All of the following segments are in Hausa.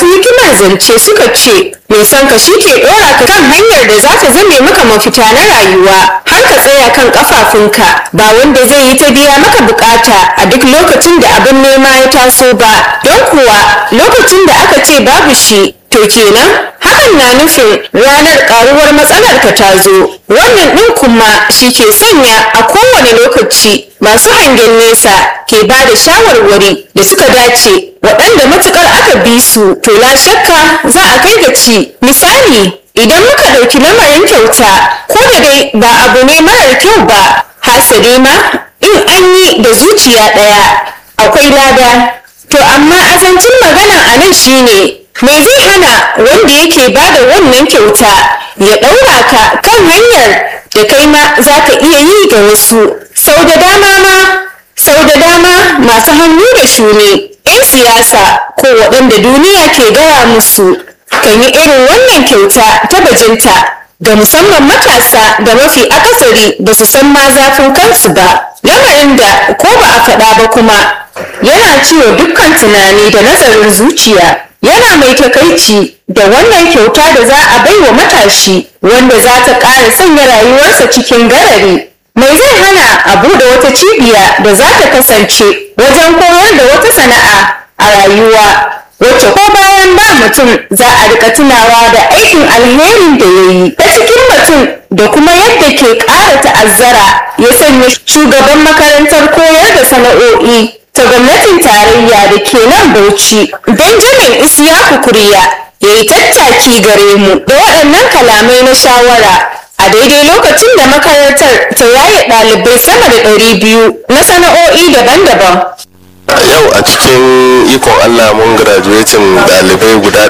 masu hikimar zance suka ce mai son ka shi ke ɗora ka kan hanyar da za ta zame maka mafita na rayuwa har ka tsaya kan kafafunka ba wanda zai yi ta biya maka bukata a duk lokacin da abin nema ya taso ba don kuwa lokacin da aka ce babu shi to kenan hakan na nufin ranar karuwar matsalar ka ta zo wannan ɗin kuma shi ke sanya a kowane lokaci masu hangen nesa ke ba da shawarwari da suka dace waɗanda matukar aka bi su to la shakka za a kai ga ci misali idan muka ɗauki lamarin kyauta ko da dai ba abu ne marar kyau ba hasali ma in an yi da zuciya ɗaya akwai lada to amma azancin magana a nan shine me zai hana wanda yake ba da wannan kyauta ya ɗaura ka kan hanyar da kai ma za ka iya yi ga wasu sau da dama ma sau da dama masu hannu da shuni 'yan siyasa ko waɗanda duniya ke gaya musu kan yi irin wannan kyauta ta bajinta ga musamman matasa da mafi akasari ba su san ma zafin kansu ba lamarin da ko ba a faɗa ba kuma yana ciwo dukkan tunani da nazarin zuciya yana mai takaici da wannan kyauta da za a bai wa matashi wanda za ta ƙara sanya rayuwarsa cikin garari mai zai hana a buɗe wata cibiya da za ta kasance wajen koyar da wata sana'a a rayuwa wacce ko bayan ba mutum za a rika tunawa da aikin alherin da ya yi ta cikin mutum da kuma yadda ke ƙara ta'azzara ya sanya shugaban makarantar koyar da sana'o'i ta gwamnatin tarayya da ke nan bauchi benjamin isiyaku kuriya ya yi tattaki gare mu da waɗannan kalamai na shawara a daidai lokacin da makarantar ta yaye ɗalibai sama da ɗari biyu na sana'o'i daban-daban yau a cikin ikon allah mun graduating dalibai guda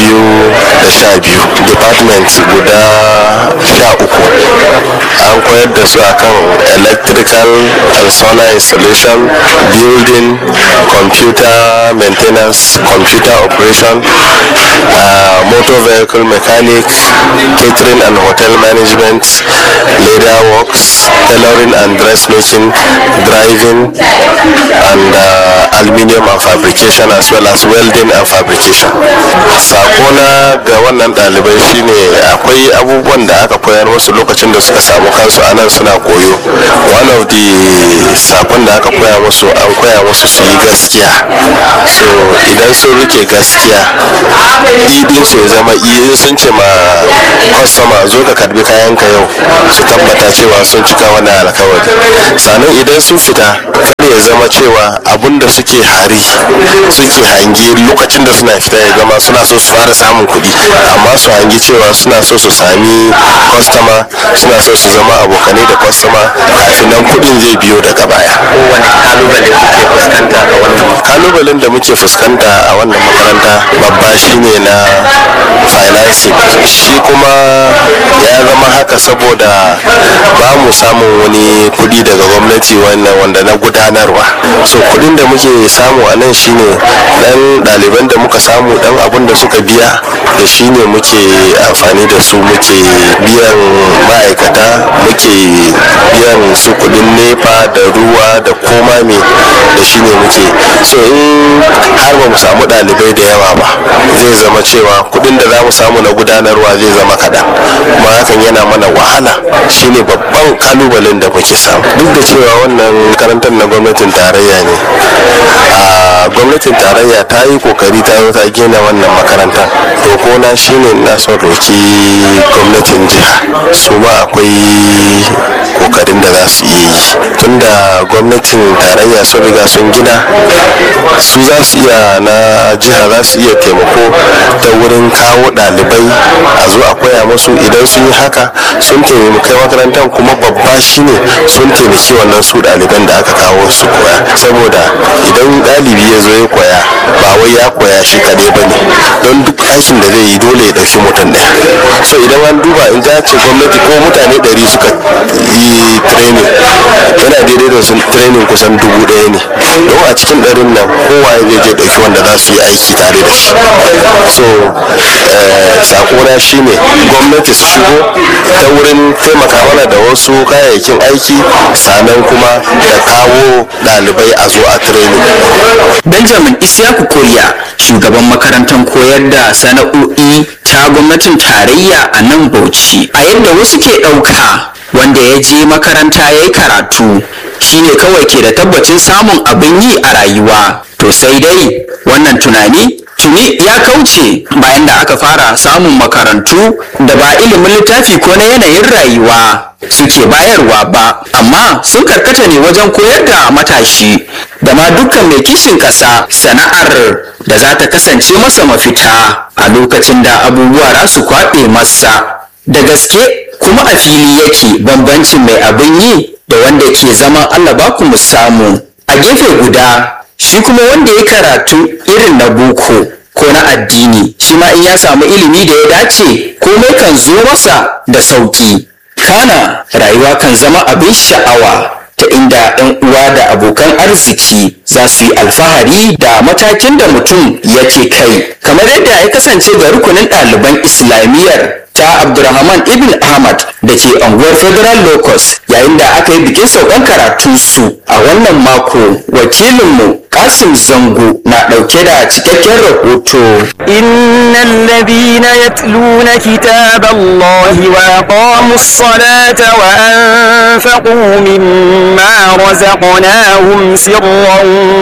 212 department guda 13 an koyar da su akan electrical and solar installation building computer maintenance computer operation uh, motor vehicle mechanic catering and hotel management leather works tailoring and dressmaking driving and uh, aluminium and fabrication as well as welding and fabrication sakona ga wannan ɗalibai shine akwai abubuwan da aka koyar musu lokacin da suka samu kansu a nan suna koyo one of the sakon da aka koya musu an koya musu su yi gaskiya so idan sun rike gaskiya idin su ya zama iya sun ce ma kwastoma zo ka karbi kayan ka yau su tabbata cewa sun cika wani alkawari sannan idan sun fita kar ya zama cewa abun da suke hari suke hange lokacin da suna fita ya gama suna so su fara samun kuɗi amma su hangi cewa suna so su sami kwastama suna so su zama abokanai da kwastama kafin nan kuɗin zai biyo daga baya kalubalen da muke fuskanta a wannan makaranta babba shine na financing shi kuma ya zama haka saboda ba mu samun wani kuɗi daga gwamnati wannan wanda na gudanarwa so kuɗin da muke samu a nan shine dan ɗaliban da muka samu dan abun da suka biya da shine muke amfani da su muke biyan ma'aikata muke biyan su kuɗin nepa da ruwa da koma me da shine muke so in har ba mu samu ɗalibai da yawa ba zai zama cewa kuɗin da za mu samu na gudanarwa zai zama kaɗan kuma hakan yana mana wahala shine babban kalubalen da muke samu duk da cewa wannan makarantar na gwamnatin tarayya ne a gwamnatin tarayya ta yi kokari ta ta gina wannan makarantar roko na shine na son roki gwamnatin jiha su ma akwai kokarin da za su iya yi tunda gwamnatin tarayya sun riga sun gina su za su iya na jiha za su iya taimako ta wurin kawo ɗalibai a zo a koya musu idan sun yi haka sun taimaki makarantar kuma babba shine sun taimaki wannan su ɗaliban da aka kawo su koya saboda idan ɗalibi ya zo ya koya ba wai ya koya shi kaɗai ba ne don duk aikin da zai yi dole ya ɗauki mutum ɗaya so idan an duba in za ce gwamnati ko mutane ɗari suka yi training yana daidai da sun training kusan dubu ɗaya ne don a cikin ɗarin nan kowa zai je ɗauki wanda za su yi aiki tare da shi so sakona shine gwamnati su shigo ta wurin taimaka mana da wasu kayayyakin aiki sannan kuma da kawo ɗalibai a zo a training benjamin isiyaku koriya shugaban makarantar koyar da sana'o'i ta gwamnatin tarayya a nan bauchi a yadda wasu ke ɗauka wanda ya je makaranta ya yi karatu shine kawai ke da tabbacin samun abin yi a rayuwa to sai dai wannan tunani tuni ya kauce bayan da aka fara samun makarantu da ba ilimin littafi ko na yanayin rayuwa suke bayarwa ba amma sun karkata ne wajen koyar da matashi da ma dukkan mai kishin ƙasa sana'ar da za ta kasance masa mafita a lokacin da abubuwa za su kwaɓe masa da gaske kuma a fili yake bambancin mai abin yi da wanda ke zama Allah ba ku mu samu a gefe guda shi kuma wanda ya karatu irin na boko ko na addini shi ma in ya samu ilimi da ya dace komai kan zo masa da sauki kana rayuwa kan zama abin sha'awa ta inda 'yan uwa da abokan arziki za su yi alfahari da matakin da mutum yake kai kamar yadda ya kasance ga rukunin ɗaliban islamiyyar ta abdulrahman ibn ahmad da ke unguwar federal locus yayin da aka yi bikin saukan karatunsu a wannan mako wakilinmu kasim zango na ɗauke da cikakken rahoto إن الذين يتلون كتاب الله وأقاموا الصلاة وأنفقوا مما رزقناهم سرا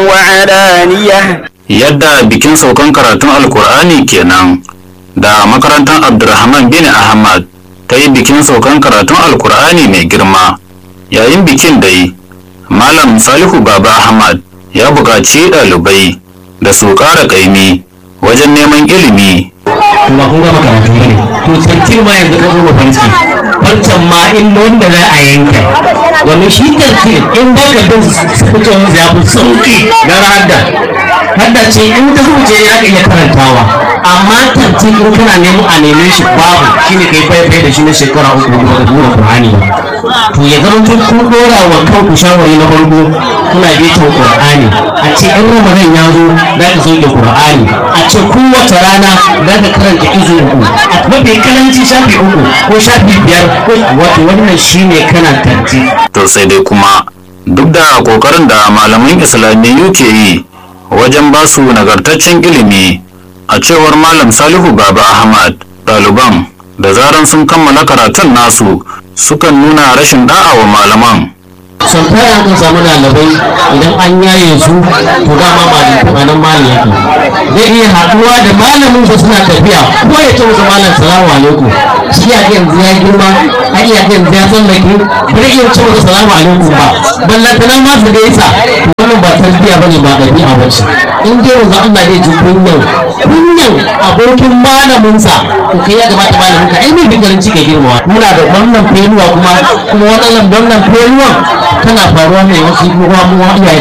وعلانية yadda bikin saukan karatun alkur'ani kenan da makarantar abdulrahman bin ahmad ta yi bikin saukan karatun alkur'ani mai girma yayin bikin dai malam salihu baba ahmad ya buƙaci ɗalibai da su ƙara ƙaimi wajen neman ilimi ba kun gama karatu ne to tantir ma yanzu ka zo fanci wancan ma in wanda za a yanka wani shi tantir in ba ka bin suke wani ya fi sauki gara hadda hadda ce in ta zuce ya ka iya karantawa amma tantir in kana neman a neme shi babu shine kai faifai da shi na shekara uku da dura Qur'ani to ya zama tun kun dora wa kanku shawari na farko kuna bitan Qur'ani a ce in Ramadan ya zo za ka sauke Qur'ani a ce kowace rana za ka karanta izu uku a mafi karanci shafi uku ko shafi biyar ko wato wannan shine kana tanti to sai dai kuma duk da ƙoƙarin da malaman islamiyyu ke yi wajen ba su nagartaccen ilimi a cewar malam salihu baba ahmad ɗaliban da zaran sun kammala karatun nasu sukan nuna rashin da'a wa malaman son tara kan samu ɗalibai idan an yaye su to dama malamin a nan malam yake zai iya haɗuwa da malamin su suna tafiya ko ya ce musu malam salamu alaikum shi ya yanzu ya girma a iya yanzu ya tsallake ba zai iya ce musu salamu alaikum ba ballantana ma su gaisa wannan ba tarbiyya ba ne ba ɗabi'a ba ce in dai yanzu Allah zai ji kunyan kunyan abokin malaminsa to kai ya kamata malamin ka ai mai bingarin cika girmawa muna da wannan feluwa kuma kuma wannan wannan feluwan tana faruwa ne wasu kuma mu iyaye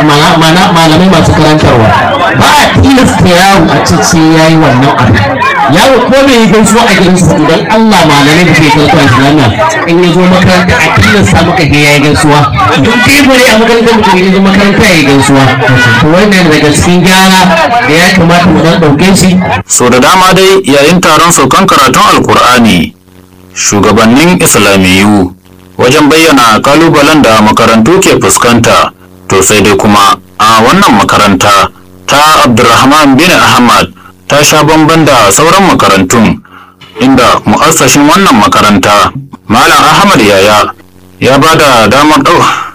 mana malamai masu karantarwa ba a tilasta yaro a ce sai yayi wannan abu yaro ko bai yi gaisuwa a gidansu idan Allah malamai da ke karanta islamiyya in ya zo makaranta a tilasta maka ke yayi gaisuwa don kai bare a makarantar mutum ya zo makaranta ya yi gaisuwa to wannan daga cikin gyara da ya kamata mu dan dauke shi so da dama dai yayin taron saukan karatun alkur'ani shugabannin islamiyyu wajen bayyana kalubalen da makarantu ke fuskanta to sai dai kuma a wannan makaranta ta abdulrahman bin ahmad ta sha bamban da sauran makarantun inda mu'assashin wannan makaranta malam ahmad yaya ya ba da damar ɗau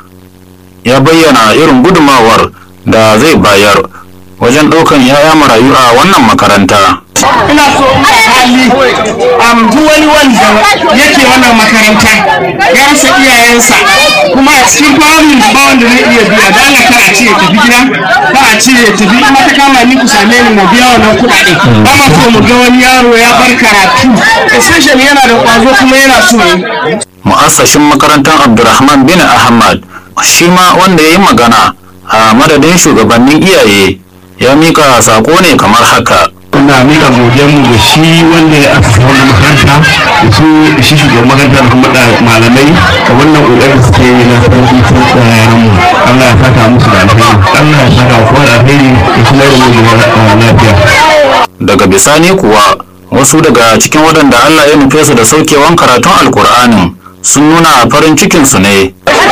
ya bayyana irin gudumawar da zai bayar wajen ɗaukan 'ya'ya marayu a wannan makaranta ina so in ba hali am duk wani wanda yake wannan makaranta ya rasa iyayensa kuma a cikin families ba wanda zai iya biya da Allah kar a ce ya tafi gida ba a ce ya tafi in ta kama ni ku same ni mu biya wannan kuɗaɗe ba ma so mu ga wani yaro ya bar karatu especially yana da ƙwazo kuma yana so ya yi mu'assashin makarantar abdulrahman bin ahmad shi ma wanda ya yi magana a madadin shugabannin iyaye ya mika sako ne kamar haka ina mika mu ga shi wanda ya aka wannan makaranta da su shi shugaban makaranta da kuma malamai da wannan ƙoƙarin suke yi na sarki sun yaran mu Allah ya saka musu da alheri Allah ya saka kowa da alheri da kuma da mu lafiya daga bisani kuwa wasu daga cikin waɗanda Allah ya nufe su da saukewan karatun alkur'anin sun nuna farin cikinsu ne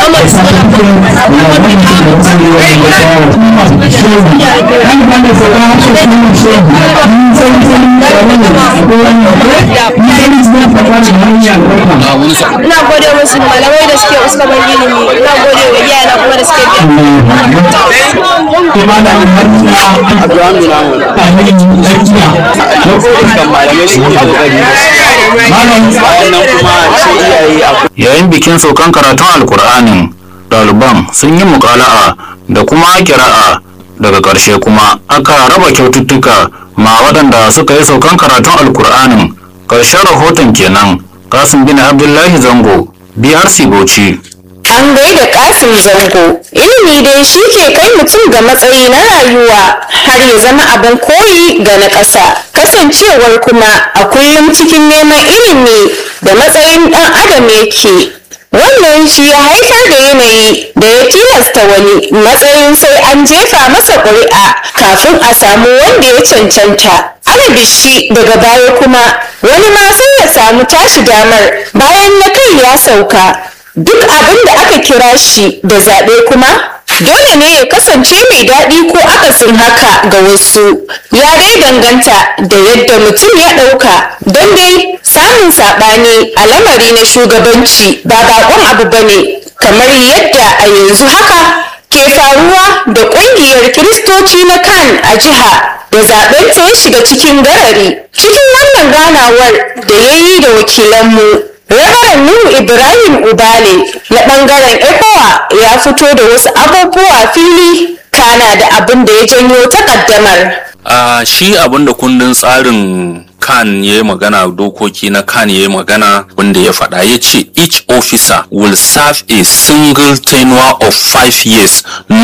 ina gode musu malamai da suke suka ban ilimi ina gode wa iyayena kuma da suke yayin bikin saukan karatun alkur'anin ɗaliban sun yi mukala'a da kuma kira'a daga ƙarshe kuma aka raba kyaututtuka ma waɗanda suka yi saukan karatun alkur'anin ƙarshen rahoton kenan kasim bin abdullahi zango brc bauchi An gaida kasim zango, ilimi dai shi ke kai mutum ga matsayi na rayuwa har ya zama abin koyi ga na ƙasa. Kasancewar kuma a kullum cikin neman ilimi da matsayin ɗan adam yake. Wannan shi ya haifar da yanayi da ya tilasta wani matsayin sai an jefa masa ƙuri'a kafin a samu wanda ya cancanta. Alabishi daga baya kuma wani ma sai ya samu tashi damar bayan na kai ya sauka. duk abin da aka kira shi da zaɓe kuma dole ne ya kasance mai daɗi ko akasin haka ga wasu ya dai danganta da yadda mutum ya ɗauka don dai samun saɓani a lamari na shugabanci ba baƙon abu ba ne kamar yadda a yanzu haka ke faruwa da ƙungiyar kiristoci na kan a jiha da zaɓen ta ya shiga cikin garari cikin wannan ganawar da ya yi da wakilanmu Rabaran Nuhu Ibrahim Ubale na ɓangaren ECOWA ya fito da wasu abubuwa fili kana da abin da ya janyo takaddamar. a shi abin da kundin tsarin kan ya yi magana dokoki na kan ya yi magana wanda ya faɗa ya ce each officer will serve a single tenure of five years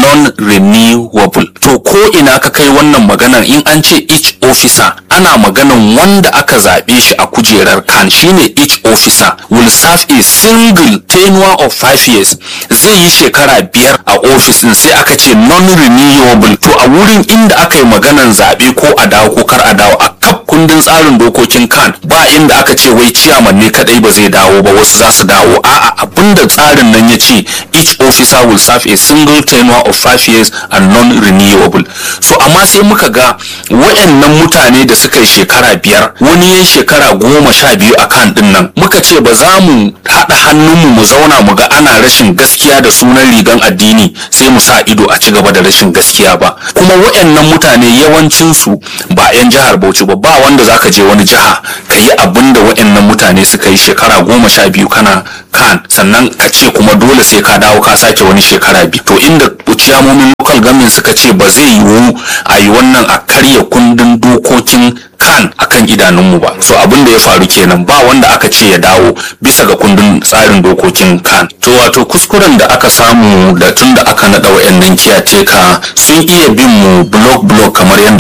non-renewable to ko ina ka kai wannan maganar in an ce each officer ana maganan wanda aka zaɓe shi a kujerar kan shine each officer will serve a single tenure of five years zai yi shekara biyar a ofis din sai aka ce non-renewable to a wurin inda aka yi maganan zaɓe ko a dawo ko kar a dawo a kaf kundin tsarin dokokin kan ba inda aka ce wai ciyaman ne kadai ba zai dawo ba wasu za su dawo a'a abinda tsarin nan ya ce each officer will serve a single tenure of five years and non-renewable so amma sai muka ga wayannan mutane da suka yi shekara biyar wani ya shekara goma sha biyu a kan din nan muka ce ba za mu haɗa hannunmu mu zauna mu ga ana rashin gaskiya da sunan rigan addini sai mu sa ido a ci gaba da rashin gaskiya ba kuma wayannan mutane yawancinsu ba 'yan jihar bauchi ba ba wanda zaka je wani jiha ka yi abin da wayannan mutane suka yi shekara goma sha biyu kana kan sannan ka ce kuma dole sai ka dawo ka sake wani shekara biyu to inda ciyamomin local government suka ce ba zai yiwu a yi wannan a karya kundin dokokin kan akan idanunmu ba so abin da ya faru kenan ba wanda aka ce ya dawo bisa ga kundin tsarin dokokin kan to wato kuskuren da aka samu da tun da aka naɗa wayannan kiyateka sun iya bin mu block block kamar yadda